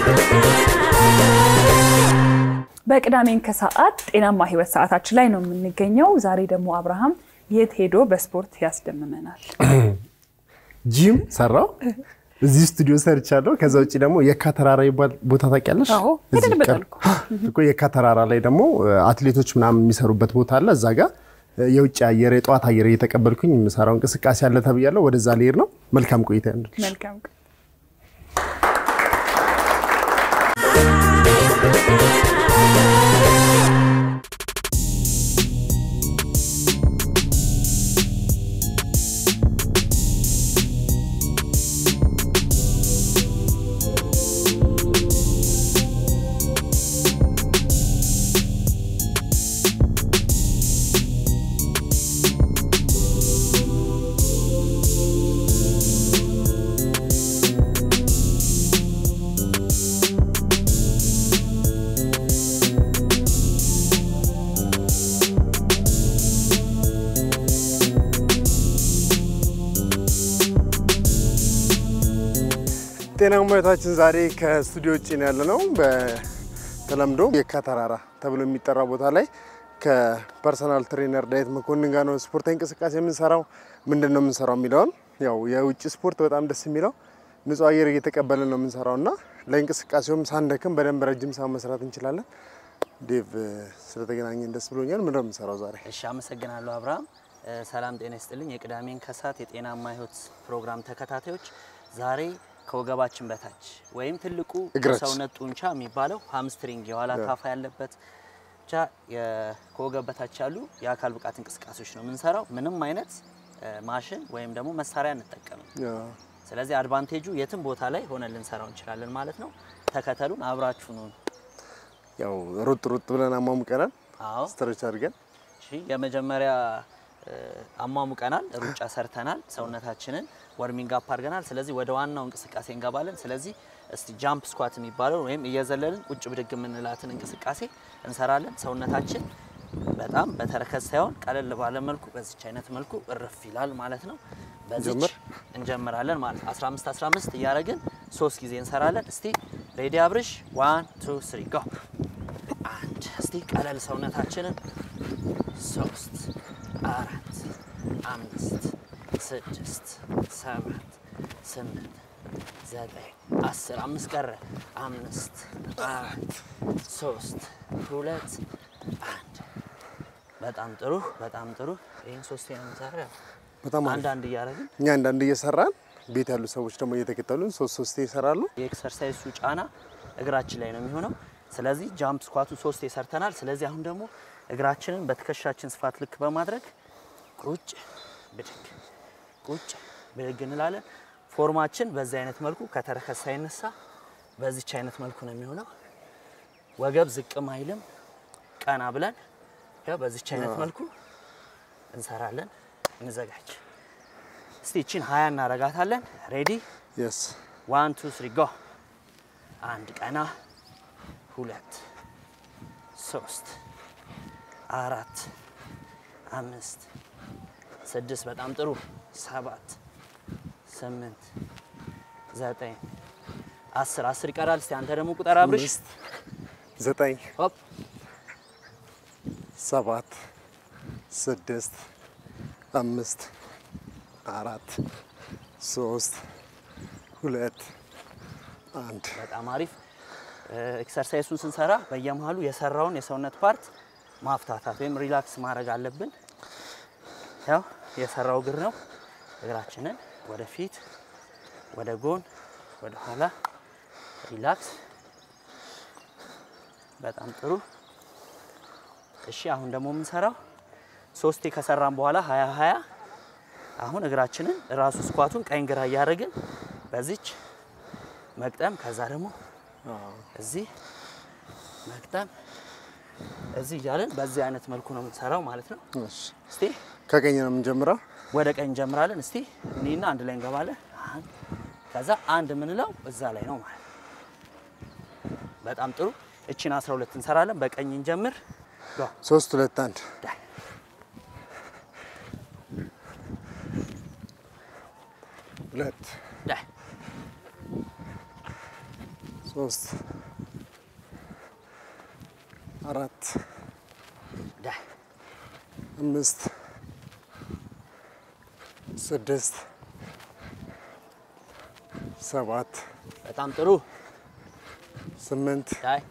በቅዳሜን ከሰዓት ጤናማ ህይወት ሰዓታችን ላይ ነው የምንገኘው። ዛሬ ደግሞ አብርሃም የት ሄዶ በስፖርት ያስደምመናል? ጂም ሰራው እዚህ ስቱዲዮ ሰርቻለሁ። ከዛ ውጭ ደግሞ የካ ተራራ ይባል ቦታ ታውቂያለሽ? አዎ፣ እዚህ ሄደንበታል ቅርብ- እኮ የካ ተራራ ላይ ደግሞ አትሌቶች ምናምን የሚሰሩበት ቦታ አለ። እዛ ጋር የውጭ አየር የጠዋት አየር እየተቀበልኩኝ የምሰራው እንቅስቃሴ አለ ተብያለሁ። ወደዛ ልሄድ ነው። መልካም ቆይታ ያንዱ መልካም ቀን። ጤናማ ህይወታችን ዛሬ ከስቱዲዮ ውጭ ነው ያለ ነው። በተለምዶ የካ ተራራ ተብሎ የሚጠራ ቦታ ላይ ከፐርሰናል ትሬነር ዳዊት መኮንን ጋር ነው ስፖርታዊ እንቅስቃሴ የምንሰራው። ምንድን ነው የምንሰራው የሚለውን ያው የውጭ ስፖርት በጣም ደስ የሚለው ንጹህ አየር እየተቀበልን ነው የምንሰራው እና ለእንቅስቃሴውም ሳንደክም በደንብ ረጅም ሰዓት መስራት እንችላለን። ዴቭ ስለተገናኘን ደስ ብሎኛል። ምንድን ነው የምንሰራው ዛሬ? እሺ አመሰግናለሁ አብርሃም። እ፣ ሰላም ጤና ይስጥልኝ። የቅዳሜን ከሰዓት የጤናማ ህይወት ፕሮግራም ተከታታዮች ዛሬ ከወገባችን በታች ወይም ትልቁ እግራችን። ሰውነት ጡንቻ የሚባለው ሃምስትሪንግ የኋላ ታፋ ያለበት ብቻ የ- ከወገብ በታች ያሉ የአካል ብቃት እንቅስቃሴዎች ነው የምንሰራው። ምንም አይነት እ፣ ማሽን ወይም ደግሞ መሳሪያ አንጠቀምም። ስለዚህ አድቫንቴጁ የትም ቦታ ላይ ሆነን ልንሰራው እንችላለን ማለት ነው። ተከተሉን፣ አብራችሁን ሁኑ። ያው ሩጥ ሩጥ ብለን አሟሙቀናል፣ አዎ ስትረች አድርገን እሺ የመጀመሪያ እ፣ አሟሙቀናል፣ ሩጫ ሰርተናል፣ ሰውነታችንን ወርሚንግ አፕ አድርገናል። ስለዚህ ወደ ዋናው እንቅስቃሴ እንገባለን። ስለዚህ እስቲ ጃምፕ ስኳት የሚባለው ወይም እየዘለልን ቁጭ ብድግ የምንላትን እንቅስቃሴ እንሰራለን። ሰውነታችን በጣም በተረከዝ ሳይሆን ቀለል ባለ መልኩ በዚች አይነት መልኩ እርፍ ይላል ማለት ነው። በዚች ጀምር። እንጀምራለን ማለት ነው። 15 15 እያደረግን ሶስት ጊዜ እንሰራለን። እስቲ ሬዲ አብርሽ፣ ዋን ቱ ስሪ ጎ። አንድ እስቲ ቀለል ሰውነታችንን ሶስት አራት አምስት ስድስት ሰባት ስምንት ዘጠኝ አስር አምስት ቀረ አምስት አራት ሶስት ሁለት አንድ በጣም ጥሩ በጣም ጥሩ ይህን ሶስት የምንሰራ በጣም አሪፍ። አንዳንድ እያደረግን እኛ አንዳንድ እየሰራን ቤት ያሉ ሰዎች ደግሞ እየተከተሉን ሶስት ሶስቴ ይሰራሉ። የኤክሰርሳይሱ ጫና እግራችን ላይ ነው የሚሆነው። ስለዚህ ጃምፕ ስኳቱ ሶስት ሰርተናል። ስለዚህ አሁን ደግሞ እግራችንን በትከሻችን ስፋት ልክ በማድረግ ቁጭ ብድግ ቁጭ ብድግ እንላለን። ፎርማችን በዚህ አይነት መልኩ ከተረከዝ ሳይነሳ በዚች አይነት መልኩ ነው የሚሆነው። ወገብ ዝቅም አይልም። ቀና ብለን ያው በዚች አይነት መልኩ እንሰራለን። እንዘጋጅ። እስቲ እቺን ሀያ እናረጋታለን። ሬዲ የስ ዋን ቱ ስሪ ጎ። አንድ ቀና፣ ሁለት፣ ሶስት፣ አራት፣ አምስት፣ ስድስት፣ በጣም ጥሩ፣ ሰባት፣ ስምንት፣ ዘጠኝ፣ አስር አስር ይቀራል። እስቲ አንተ ደግሞ ቁጠር አብርሽ። አምስት ዘጠኝ ሆፕ ሰባት ስድስት አምስት አራት ሶስት ሁለት አንድ በጣም አሪፍ። ኤክሰርሳይሱን ስንሰራ በየመሀሉ የሰራውን የሰውነት ፓርት ማፍታታት ወይም ሪላክስ ማድረግ አለብን። ያው የሰራው እግር ነው። እግራችንን ወደፊት፣ ወደ ጎን፣ ወደ ኋላ ሪላክስ። በጣም ጥሩ። እሺ አሁን ደግሞ የምንሰራው ሶስቴ ከሰራን በኋላ ሀያ ሀያ አሁን እግራችንን ራሱ ስኳቱን ቀኝ ግራ እያደረግን በዚች መቅጠም ከዛ ደግሞ እዚህ መቅጠም እዚህ እያለን በዚህ አይነት መልኩ ነው የምንሰራው ማለት ነው። እሺ። እስቲ ከቀኝ ነው የምንጀምረው። ወደ ቀኝ እንጀምራለን። እስቲ እኒና አንድ ላይ እንገባለን። አንድ ከዛ አንድ የምንለው እዛ ላይ ነው ማለት ነው። በጣም ጥሩ። እቺን 12 እንሰራለን። በቀኝ እንጀምር። ጎ ሶስት ሁለት አንድ ዳይ ሁለት ዳይ ሶስት አራት ዳይ አምስት ስድስት ሰባት በጣም ጥሩ ስምንት ዳይ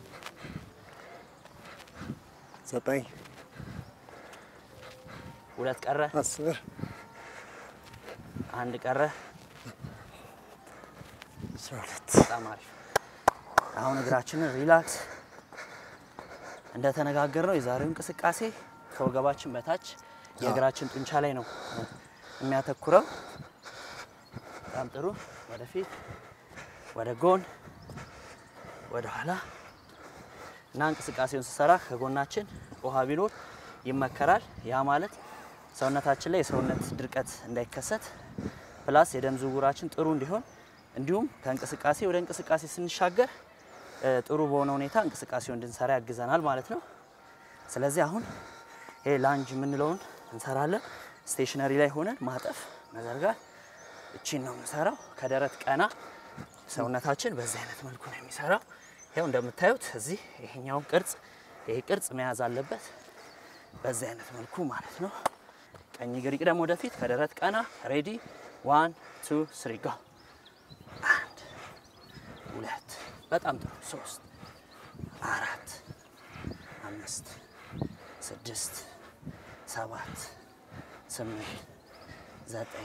ዘጠኝ ሁለት ቀረ አስር አንድ ቀረ አስራ ሁለት በጣም አሪፍ አሁን እግራችንን ሪላክስ እንደተነጋገርነው የዛሬው እንቅስቃሴ ከወገባችን በታች የእግራችን ጡንቻ ላይ ነው የሚያተኩረው በጣም ጥሩ ወደፊት ወደ ጎን ወደ ኋላ እና እንቅስቃሴውን ስሰራ ከጎናችን ውሃ ቢኖር ይመከራል። ያ ማለት ሰውነታችን ላይ የሰውነት ድርቀት እንዳይከሰት ፕላስ የደም ዝውውራችን ጥሩ እንዲሆን እንዲሁም ከእንቅስቃሴ ወደ እንቅስቃሴ ስንሻገር እ፣ ጥሩ በሆነ ሁኔታ እንቅስቃሴውን እንድንሰራ ያግዘናል ማለት ነው። ስለዚህ አሁን ይሄ ላንጅ የምንለውን እንሰራለን። ስቴሽነሪ ላይ ሆነን ማጠፍ፣ መዘርጋት እቺን ነው የምንሰራው። ከደረት ቀና ሰውነታችን በዚህ አይነት መልኩ ነው የሚሰራው። ይኸው እንደምታዩት እዚህ ይሄኛውን ቅርጽ ይሄ ቅርጽ መያዝ አለበት በዚህ አይነት መልኩ ማለት ነው። ቀኝ እግር ይቅደም ወደፊት፣ ከደረት ቀና። ሬዲ ዋን ቱ ስሪ ጎ። አንድ ሁለት፣ በጣም ጥሩ። ሶስት አራት አምስት ስድስት ሰባት ስምንት ዘጠኝ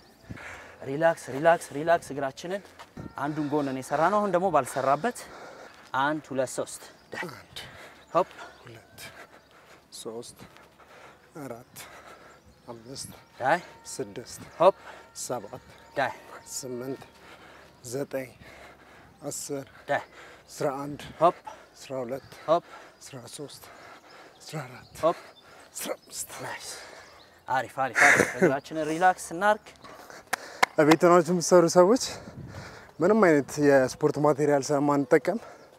ሪላክስ ሪላክስ ሪላክስ። እግራችንን አንዱን ጎንን የሰራ ነው። አሁን ደግሞ ባልሰራበት አንድ ሁለት ሶስት ዳይ ሆፕ ሁለት ሶስት አራት አምስት ዳይ ስድስት ሆፕ ሰባት ዳይ ስምንት ዘጠኝ አስር ዳይ አስራ አንድ ሆፕ አስራ ሁለት ሆፕ አስራ ሶስት አስራ አራት ሆፕ አስራ አምስት ናይስ። አሪፍ አሪፍ አሪፍ። እግራችንን ሪላክስ እናርግ። በቤት ሆናችሁ የምትሰሩ ሰዎች ምንም አይነት የስፖርት ማቴሪያል ስለማንጠቀም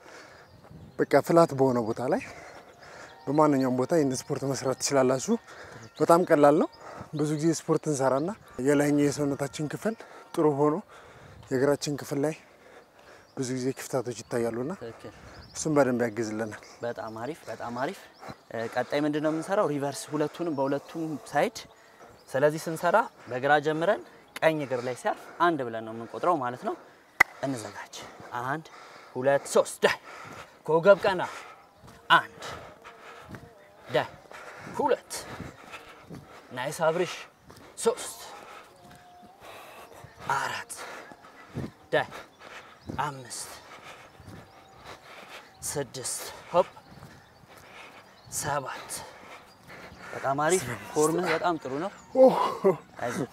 በቃ ፍላት በሆነ ቦታ ላይ በማንኛውም ቦታ ይህን ስፖርት መስራት ትችላላችሁ። በጣም ቀላል ነው። ብዙ ጊዜ ስፖርት እንሰራና የላይኛው የሰውነታችን ክፍል ጥሩ ሆኖ የእግራችን ክፍል ላይ ብዙ ጊዜ ክፍተቶች ይታያሉና ትክክል። እሱም በደንብ ያግዝልናል። በጣም አሪፍ በጣም አሪፍ። እ፣ ቀጣይ ምንድን ነው የምንሰራው? ሪቨርስ ሁለቱንም በሁለቱም ሳይድ። ስለዚህ ስንሰራ በግራ ጀምረን ቀኝ እግር ላይ ሲያርፍ አንድ ብለን ነው የምንቆጥረው ማለት ነው። እንዘጋጅ። አንድ ሁለት ሶስት ዳይ ከወገብ ቀና። አንድ ዳይ ሁለት ናይስ አብርሽ ሶስት አራት ዳይ አምስት ስድስት ሆፕ ሰባት በጣም አሪፍ ፎርምህ በጣም ጥሩ ነው። አይዞህ።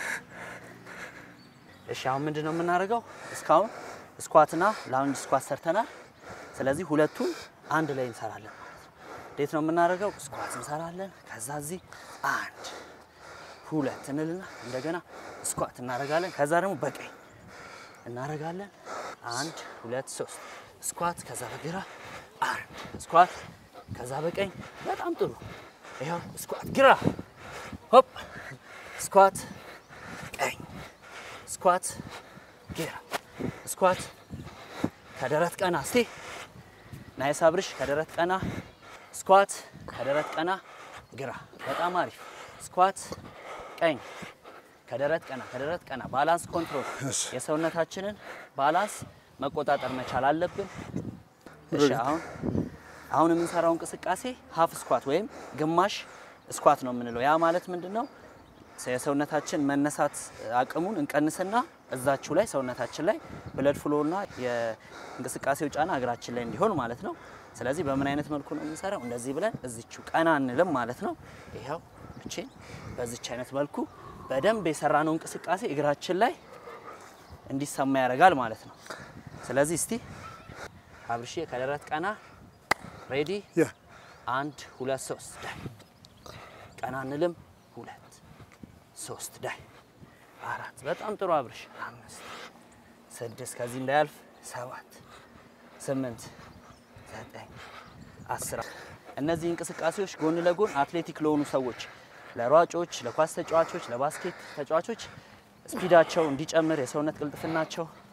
እሺ አሁን ምንድን ነው የምናደርገው? እስካሁን ስኳትና ላውንጅ ስኳት ሰርተናል። ስለዚህ ሁለቱን አንድ ላይ እንሰራለን ማለት ነው። እንዴት ነው የምናደርገው? ስኳት እንሰራለን። ከዛ እዚህ አንድ ሁለት እንልና እንደገና ስኳት እናደርጋለን። ከዛ ደግሞ በቀኝ እናደርጋለን። አንድ ሁለት ሶስት ስኳት፣ ከዛ በግራ አንድ ስኳት፣ ከዛ በቀኝ በጣም ጥሩ። ይኸው ስኳት ግራ፣ ሆፕ፣ ስኳት ቀኝ፣ ስኳት ግራ፣ ስኳት ከደረት ቀና። እስቲ ናይስ አብርሽ፣ ከደረት ቀና፣ ስኳት ከደረት ቀና፣ ግራ። በጣም አሪፍ ስኳት ቀኝ ከደረት ቀና ከደረት ቀና ባላንስ ኮንትሮል እሺ። የሰውነታችንን ባላንስ መቆጣጠር መቻል አለብን። እሺ አሁን አሁን የምንሰራው እንቅስቃሴ ሀፍ ስኳት ወይም ግማሽ ስኳት ነው የምንለው። ያ ማለት ምንድን ነው? የሰውነታችን መነሳት አቅሙን እንቀንስና እዛችሁ ላይ ሰውነታችን ላይ ብለድ ፍሎና የእንቅስቃሴው ጫና እግራችን ላይ እንዲሆን ማለት ነው። ስለዚህ በምን አይነት መልኩ ነው የምንሰራው? እንደዚህ ብለን እዚችው ቀና እንልም ማለት ነው። ይኸው እቺን በዚች አይነት መልኩ በደንብ የሰራነው እንቅስቃሴ እግራችን ላይ እንዲሰማ ያደርጋል ማለት ነው። ስለዚህ እስቲ አብርሼ ከደረት ቀና ሬዲ ያ አንድ ሁለት ሶስት ዳይ ቀና እንልም ሁለት ሶስት ዳይ አራት በጣም ጥሩ አብርሽ አምስት ስድስት ከዚህ እንዳያልፍ ሰባት ስምንት ዘጠኝ አስር እነዚህ እንቅስቃሴዎች ጎን ለጎን አትሌቲክ ለሆኑ ሰዎች ለሯጮች፣ ለኳስ ተጫዋቾች፣ ለባስኬት ተጫዋቾች ስፒዳቸው እንዲጨምር የሰውነት ቅልጥፍናቸው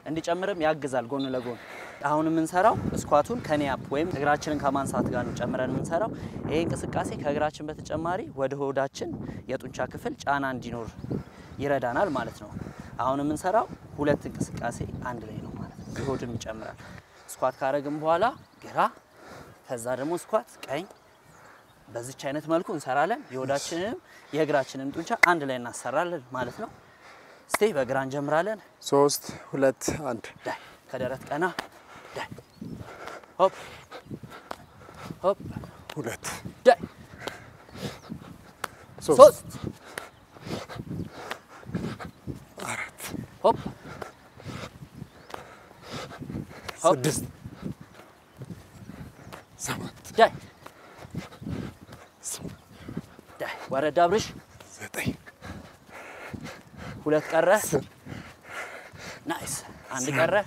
እንዲጨምርም ያግዛል ጎን ለጎን። አሁን የምንሰራው ስኳቱን ከኔ አፕ ወይም እግራችንን ከማንሳት ጋር ነው ጨምረን የምንሰራው። ይሄ እንቅስቃሴ ከእግራችን በተጨማሪ ወደ ሆዳችን የጡንቻ ክፍል ጫና እንዲኖር ይረዳናል ማለት ነው። አሁን የምንሰራው ሁለት እንቅስቃሴ አንድ ላይ ነው ማለት ነው። የሆድም ይጨምራል። ስኳት ካረግን በኋላ ግራ፣ ከዛ ደግሞ ስኳት ቀኝ በዚች አይነት መልኩ እንሰራለን። የሆዳችንንም የእግራችንን ጡንቻ አንድ ላይ እናሰራለን ማለት ነው። እስቲ በግራ እንጀምራለን። ሶስት ሁለት አንድ ዳይ ከደረት ቀና ዳይ ሆፕ ሆፕ ሁለት ዳይ ሶስት ሶስት አራት ሆፕ ሆፕ ስድስት ሰባት ዳይ ስምንት ዳይ ወረድ አብርሽ ዘጠኝ ሁለት ቀረ። አስር ናይስ አንድ ቀረ።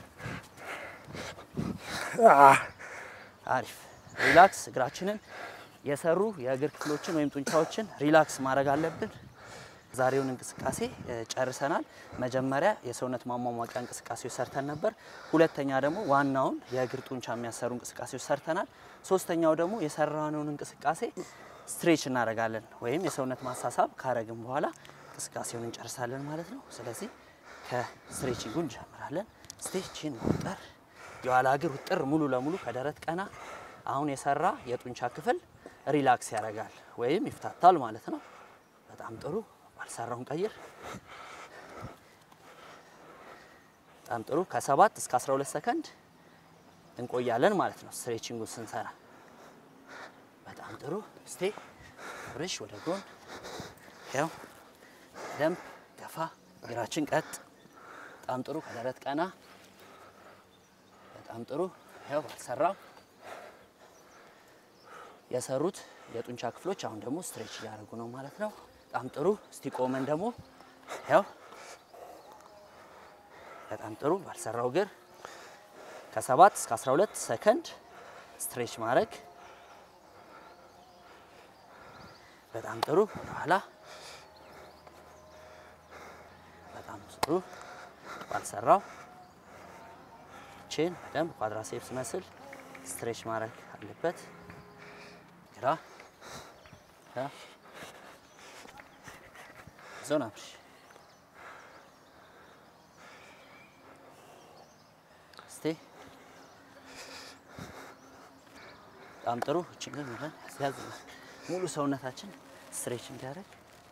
አ አሪፍ ሪላክስ። እግራችንን የሰሩ የእግር ክፍሎችን ወይም ጡንቻዎችን ሪላክስ ማድረግ አለብን። ዛሬውን እንቅስቃሴ እ, ጨርሰናል። መጀመሪያ የሰውነት ማሟሟቂያ እንቅስቃሴዎች ሰርተን ነበር። ሁለተኛ ደግሞ ዋናውን የእግር ጡንቻ የሚያሰሩ እንቅስቃሴዎች ሰርተናል። ሶስተኛው ደግሞ የሰራነውን እንቅስቃሴ ስትሬች እናደርጋለን ወይም የሰውነት ማሳሳብ ካረግን በኋላ እንቅስቃሴውን እንጨርሳለን ማለት ነው። ስለዚህ ከስትሬቺንጉ እንጀምራለን። ስቴችን ውጥር፣ የኋላ እግር ውጥር ሙሉ ለሙሉ ከደረት ቀና። አሁን የሰራ የጡንቻ ክፍል ሪላክስ ያደርጋል ወይም ይፍታታል ማለት ነው። በጣም ጥሩ። ባልሰራውን ቀይር። በጣም ጥሩ። ከሰባት እስከ 12 ሰከንድ እንቆያለን ማለት ነው ስትሬቺንጉን ስንሰራ። በጣም ጥሩ። እስቴ ብርሽ ወደ ጎን ያው ደንብ ገፋ፣ እግራችን ቀጥ። በጣም ጥሩ። ከደረት ቀና። በጣም ጥሩ። ያው ባልሰራው የሰሩት የጡንቻ ክፍሎች አሁን ደግሞ ስትሬች እያደረጉ ነው ማለት ነው። በጣም ጥሩ። እስቲ ቆመን ደግሞ ያው በጣም ጥሩ። ባልሰራው እግር ከሰባት እስከ 12 ሰከንድ ስትሬች ማድረግ በጣም ጥሩ። ወደኋላ በጣም ጥሩ። ባልሰራው ቼን በደንብ ኳድራሴፕስ መስል ስትሬች ማድረግ አለበት። ግራ ግራ ዞን አብሽ እስቲ በጣም ጥሩ። ችግር ብለን ያዝ ሙሉ ሰውነታችን ስትሬች እንዲያደርግ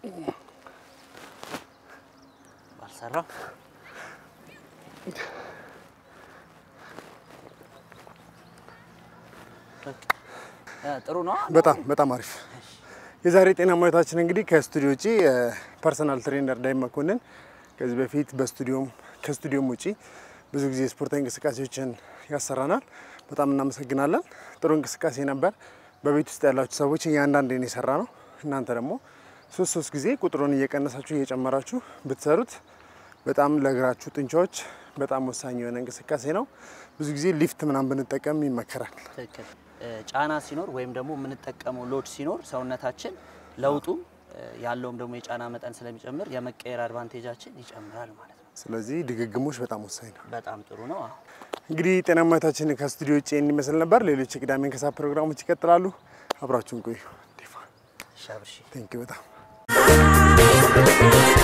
ባልሰራው በቃ እ ጥሩ ነው። በጣም በጣም አሪፍ። የዛሬ ጤና ማየታችን እንግዲህ ከስቱዲዮ ውጪ ፐርሰናል ትሬነር ዳዊት መኮንን ከዚህ በፊት በስቱዲዮም ከስቱዲዮም ውጪ ብዙ ጊዜ ስፖርታዊ እንቅስቃሴዎችን ያሰራናል። በጣም እናመሰግናለን። ጥሩ እንቅስቃሴ ነበር። በቤት ውስጥ ያላችሁ ሰዎች እያንዳንዴን የሰራ ነው። እናንተ ደግሞ ሶስት ሶስት ጊዜ ቁጥሩን እየቀነሳችሁ እየጨመራችሁ ብትሰሩት በጣም ለእግራችሁ ጡንቻዎች በጣም ወሳኝ የሆነ እንቅስቃሴ ነው። ብዙ ጊዜ ሊፍት ምናምን ብንጠቀም ይመከራል። ትክክል። እ ጫና ሲኖር ወይም ደግሞ የምንጠቀመው ሎድ ሲኖር ሰውነታችን ለውጡም እ ያለውም ደግሞ የጫና መጠን ስለሚጨምር የመቀየር አድቫንቴጃችን ይጨምራል ማለት ነው። ስለዚህ ድግግሞች በጣም ወሳኝ ነው። በጣም ጥሩ ነው። አዎ። እንግዲህ ጤናማዊታችን ከስቱዲዮ ውጭ የሚመስል ነበር። ሌሎች የቅዳሜን ከሰዓት ፕሮግራሞች ይቀጥላሉ። አብራችሁን ቆዩ። ዴፋ ሻብርሺ ቴንኪ በጣም